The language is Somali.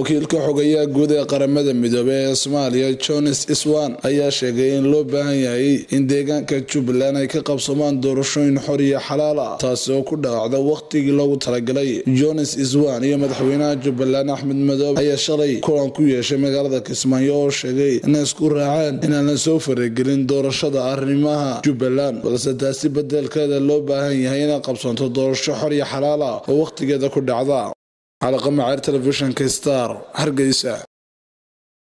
wakiilka xogayaha guud ee qaramada midoobey ee soomaaliya jones iswan ayaa sheegay in loo baahan yahay in deegaanka jubbaland ay ka qabsamaan doorashooyin xor iyo xalaal ah taasi oo ku dhaawacda wakhtigii loogu talagalay jones iswan iyo madaxweynaha jubbaland axmed madoobe ayaa shalay kulan ku yeeshay magaalada kismaayo oo sheegay inay isku raaceen inaan la soo faragelin doorashada arrimaha jubbaland balse taasi bedelkeeda loo baahan yahay inay qabsanto doorasho xor iyo xalaal ah oo wakhtigeeda ku dhacda calaqamaceer telefishinka star hargeysa